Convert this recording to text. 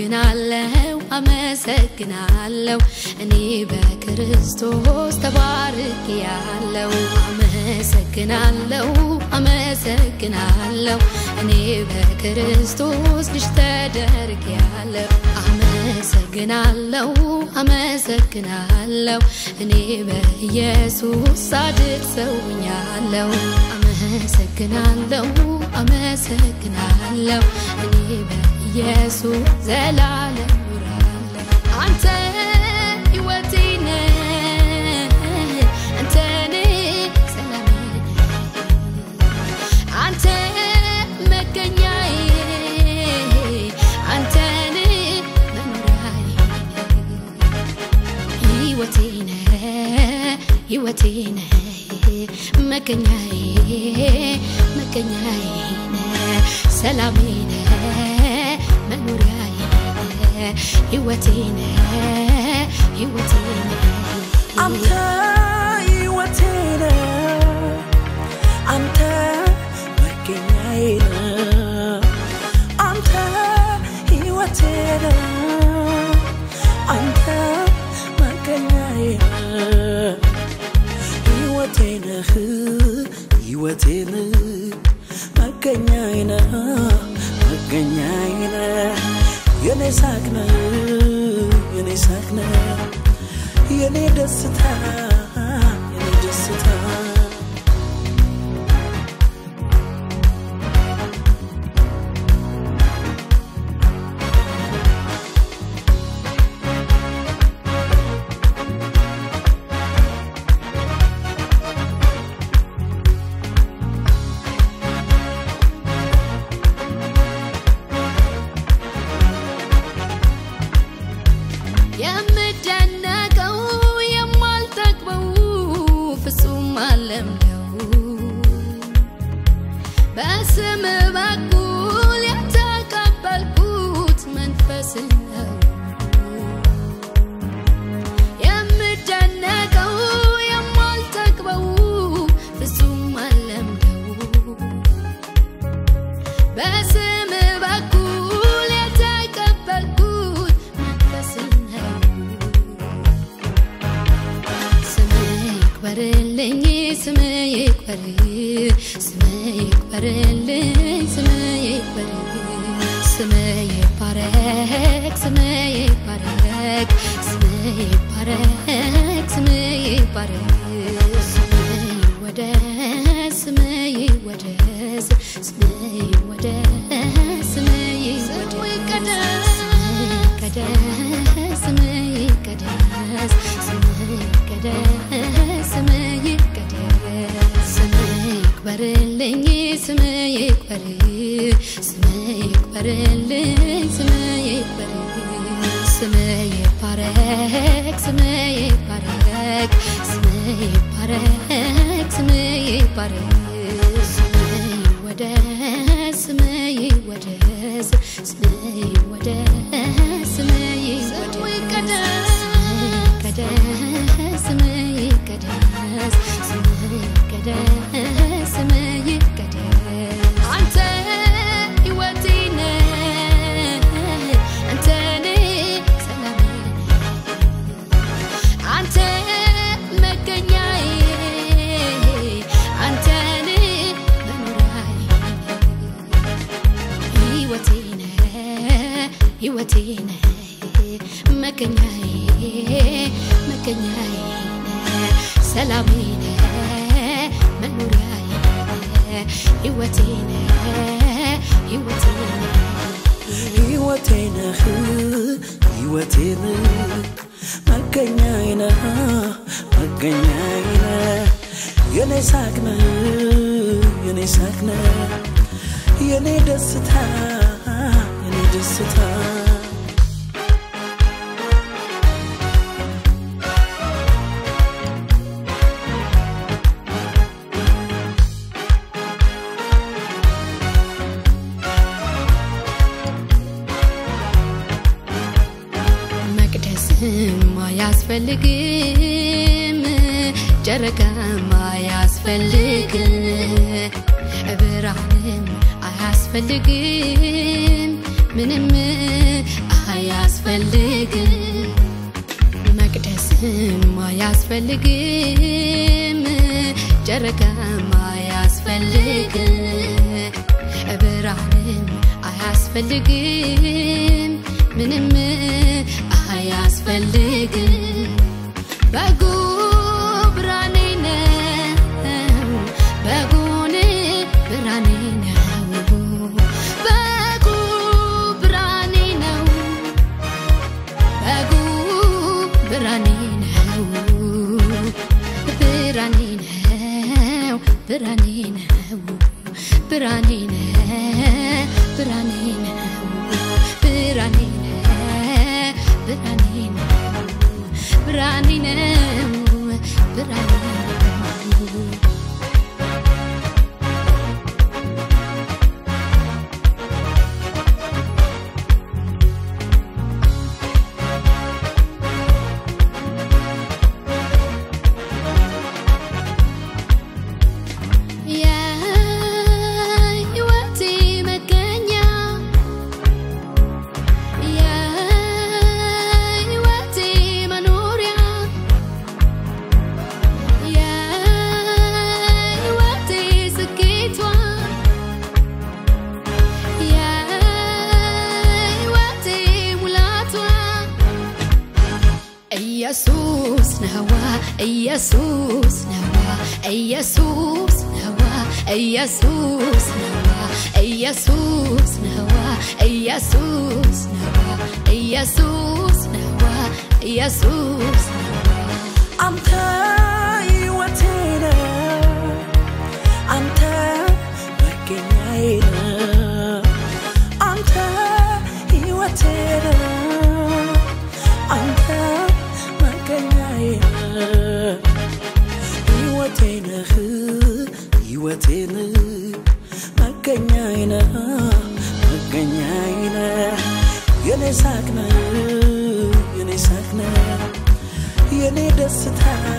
አመሰግናለሁ አመሰግናለሁ እኔ በክርስቶስ ተባርክ ያለው አመሰግናለሁ አመሰግናለሁ እኔ በክርስቶስ ልጅ ተደርግ ያለው አመሰግናለሁ አመሰግናለሁ እኔ በኢየሱስ ጻድቅ ሰውኛለሁ አመሰግናለሁ አመሰግናለሁ እኔ በኢየሱስ ዘላለም ኖራለሁ አንተ ሕይወቴ ነህ አንተ ነህ ሰላሜ አንተ መገኛዬ አንተ ነህ መኖሪያዬ ሕይወቴ ነህ ሕይወቴ ነህ መገኛዬ መገኛዬ ነህ ሰላሜ ነህ መኖሪያዬ ነህ ሕይወቴ ነህ ሕይወቴ ነህ አንተ ሕይወቴ ነህ አንተ መገኛዬ ነህ አንተ ሕይወቴ ነህ አንተ መገኛዬ ነህ ሕይወቴ ነህ ሕይወቴ ነህ መገኛዬ ነህ መገኛዬ ነህ የኔ ሳቅ ነህ የኔ ሳቅ ነህ የኔ ደስታ የኔ ደስታ የምደነቀው የማልጠግበው ፍጹም አለምለው በስም በኩል የተቀበልኩት መንፈስ ነው። የምደነቀው የማልጠግበው ፍጹም አለምለው በስም በኩል የተቀበልኩት መንፈስ ነው። ስምህ ይክበርልኝ ስምህ ይክበር ስምህ ይክበርልኝ ስምህ ይክበር ስምህ ይባረክ ስምህ ይባረክ ስምህ ይባረክ ስምህ ይባረክ ስምህ ይወደስ ስምህ ይወደስ ስምህ ይወደስ ስምህ ይወደስ ይቀደስ ስምህ ይቀደስ ስምህ ይቀደስ ስምህ ይቀደስ ስምህ ይክበርልኝ ስምህ ይክበር ስምህ ይክበርልኝ ስምህ ይክበር ስምህ ይባረክ ስምህ ይባረክ ስምህ ይባረክ ስምህ ይባረክ ስምህ ይወደስ ስምህ ይወደስ ስምህ ይወደስ ስምህ ይወደስ ይቀደስ ስምህ ይቀደስ ስምህ ይቀደስ ስምህ ይቀደስ አንተ ሕይወቴ ነህ አንተ ነህ ሰላሜ አንተ መገኛዬ አንተ ነህ መኖሪያዬ ሕይወቴ ነህ ሕይወቴ ነህ መገኛዬ መገኛዬ ነህ ሰላሜ ነህ መኖሪያዬ ነህ ሕይወቴ ነህ ሕይወቴ ነህ ሕይወቴ ነህ ሕይወቴ ነህ መገኛዬ ነህ መገኛዬ ነህ የኔ ሳቅ ነህ የኔ ሳቅ ነህ የኔ ደስታ የኔ ደስታ መቅደስም አያስፈልግም ጨረቃም አያስፈልግም ብርሃንም አያስፈልግም ምንም አያስፈልግም መቅደስም አያስፈልግም ጨረቃም አያስፈልግም ብርሃንም አያስፈልግም ምንም አያስፈልግም በጉ ብርሃኔ ነው በጉን ብርሃኔ ነው በጉ ብርሃኔ ነው በጉ ብርሃኔ ነው ብርሃኔ ነው ብርሃኔ ነው ብርሃኔ ነው ብርሃኔ ነው ብርሃኔ ነው ብርሃኔ ነው ብርሃኔ ነው ብርሃኔ ነው የሕይወቴ መገኛ የሕይወቴ መኖሪያ የሕይወቴ ስኬቷ የሕይወቴ ሙላቷ ኢየሱስ ነዋ ኢየሱስ ነዋ ኢየሱስ ነዋ ኢየሱስ ነዋ ኢየሱስ ነዋ ኢየሱስ ነዋ ኢየሱስ ነዋ ኢየሱስ ነዋ አንተ ሕይወቴ ነህ፣ አንተ መገኛዬ ነህ። አንተ ሕይወቴ ነህ፣ አንተ መገኛዬ ነህ። ሕይወቴ ነህ፣ ሕይወቴ ነህ፣ መገኛዬ ነህ፣ መገኛዬ ነህ። የኔ ሳቅ ነህ፣ የኔ ሳቅ ነህ የኔ ደስታ